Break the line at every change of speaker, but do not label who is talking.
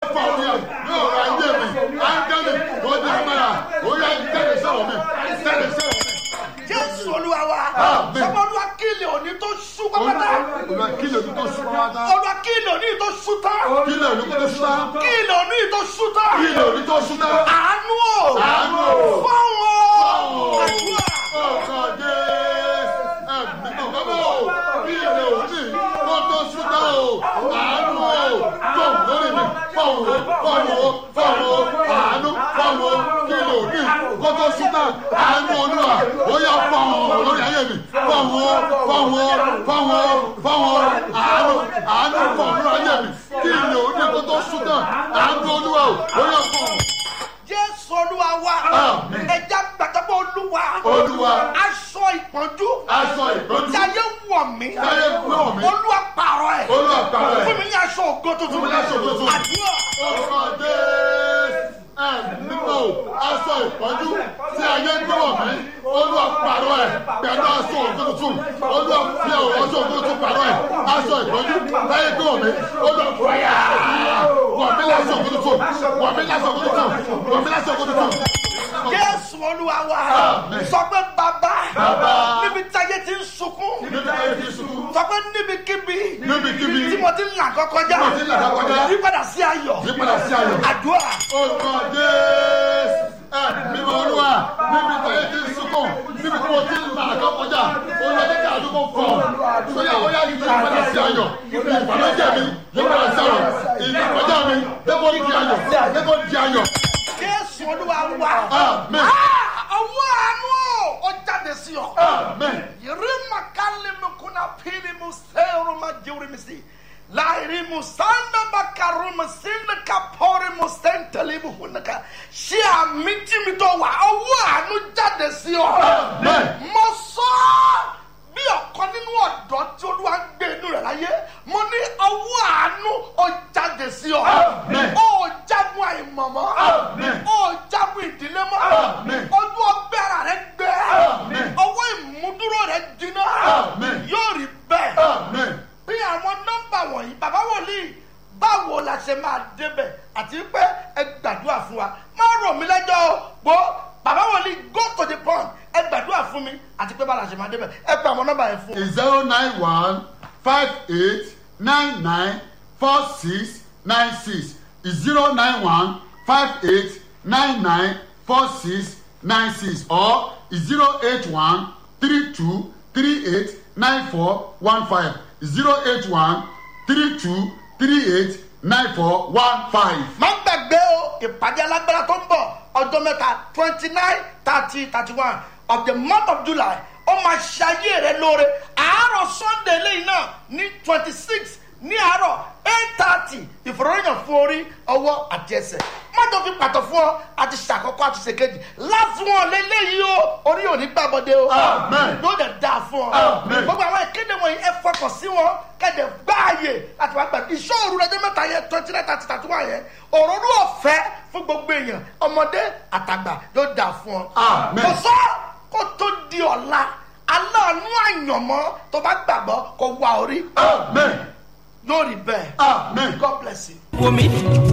fọ orí ẹ̀ ní ọ̀rọ̀ ayé mi áńgẹ́lì ó ní agbára ó yá jáde sọ̀rọ̀ mi jáde sọ̀rọ̀ mi.
jésù olúwa wa
Àmín.
sọmọ olúwa kílè òní tó ṣú pápátá
olùwà kílè òní tó sún pátá
olúwa kílè òní tó ṣú tán
kílè òní tó sún tán
kílè òní tó ṣú tán
kílè òní tó sún tán.
àánú o
Àánú o.
fọ́wọ́ àdúrà
ọkọ̀ dé ẹ̀mí bàbá o kílè òní tó tó sún tán o àánú o tó lórí mi fọwọ́ fọwọ́ fọwọ́ àánú fọwọ́ kílè òní kó tó sún tán àánú olúwa ó yá fọwọ́ lórí ayé mi fọwọ́ fọwọ́ fọwọ́ fọwọ́ àánú àánú fọwọ́ lórí ayé mi kílè òní kó tó sún tán àánú olúwa ó yá fọwọ́.
jésù olúwa wa
Àmín.
ẹja gbàgbọ́ olúwa
Olúwa.
aṣọ ìpọ́njú
aṣọ ìtọ́jú
táyé wọ̀ mí
táyé wọ̀ mí.
olúwa pààrọ̀ ẹ̀
Olúwa pààrọ̀ ẹ̀.
fún mi ní aṣọ ògo tuntun
Fún mi ní aṣọ ògo tuntun.
àdúrà
ọkọ̀ dé ẹ̀mímọ́ aṣọ ìtọ́jú tí ayé gbọ́wọ̀ mí olúwa pààrọ̀ ẹ̀ pẹ̀lú aṣọ ògo tuntun olúwa fi ọ̀ aṣọ ògo tuntun pààrọ̀ ẹ̀ aṣọ ìtọ́jú táyé gbọ́wọ̀ mí olúwa fàyà wọ̀ mí láṣọ ògo tuntun wọ̀ mí láṣọ ògo tuntun wọ̀ mí láṣọ ògo tuntun.
jésù olúwa wa
Àmín.
sọ pé bàbá
Bàbá.
níbi táyé ti ń sunkún
níbi ayé ti sùn
sọ pé níbikíbi
níbikíbi
tí mo ti ń là kọkọjá
Tí mo ti ń là kọjá.
yípadà sí ayọ̀
yípadà sí ayọ̀.
àdúrà
orúkọ jésù mímọ olúwa níbi táyé ti ń sunkún níbi tí mo ti ń là kọ́ kọjá olùwàdí kí àdúgbò fọ sóyà óyá yìí yóò padà sí ayọ̀ ìbànújẹ́ mi yóò padà sí ayọ̀ ìbànújẹ́ mi dẹ́kọ̀ di ayọ̀ dẹ́kọ̀ di ayọ̀.
jésù olúwa wa
Àmín.
Ah, ọwọ́ àánú ó jáde sí ọ.
amen
Yirima kali mukuna pili museru majuri misi. Lairi musanda bakaru musinda kapori musentali muhunaka. Ṣé àmì tí mi tó wà ọwọ́ àánú jáde sí ọ?
Amen.
Mo sọ bí ọ̀kan nínú ọ̀dọ́ tí olúwa ń gbé inú rẹ̀ láyé. Mo ní ọwọ́ àánú ó jáde sí ọ.
Amen.
Ó jagun àìmọ̀mọ́.
Amen.
Ó jagun ìdílé mọ́.
Amen.
Ojú ọgbẹ́ ara rẹ̀ gbẹ.
Amen.
Ọwọ́ ìmúdúró rẹ̀ jiná.
Amen.
Yóò rí bẹ́ẹ̀.
amen
Bí àwọn nọ́mbà wọ̀nyí, bàbá wòlíì, báwo la ṣe máa débẹ̀ àti pé ẹ gbàdúrà fún wa. Má rò mí lẹ́jọ́ o. Gbọ́ bàbá wòlíì go to the point. Ẹ gbàdúrà fún mi àti pé báwo la ṣe máa débẹ̀. Ẹ pè àwọn nọ́mbà yẹn fún mi.
zero nine one five eight nine nine four six nine six zero nine one five eight nine nine four six nine six or zero eight one three two three eight nine four one five zero eight one three two three eight nine four one five.
má gbàgbé o ìpàdé alágbára tó ń bọ̀ ọjọ́ mẹ́ta twenty nine thirty thirty one of the month of july ó máa ṣayé rẹ lóore àárọ̀ sunday lẹ́yìn náà ní twenty six ní àárọ̀ eight thirty ìfòròyìn fún orí ọwọ́ àti ẹsẹ̀ mọ́tò fi pàtó fún ọ àti ṣàkọ́kọ́ àti ṣèkejì láti wọn lélẹ́yìí o orí òní gbàbọ̀dé o
Amen.
yóò dẹ̀ dáa fún ọ
Amen.
gbogbo àwọn ìkéde wọ̀nyí ẹ fọkàn sí wọn kẹ́dẹ̀ gbáàyè láti wá gbàgbé ìṣòro rẹ jẹ́ mẹ́ta yẹn twenty nine thirty thirty one yẹn òróró ọ̀fẹ́ fún gbogbo èèyàn ọmọdé àtàgbà yóò dà fún ọ.
Amen.
kò sọ kó tó di ọ̀la aláàánú àyànmọ́ tó bá gbàgbọ́ kó wá orí
amen
lórí bẹ́ẹ̀
amen.
god bless you.
wò mí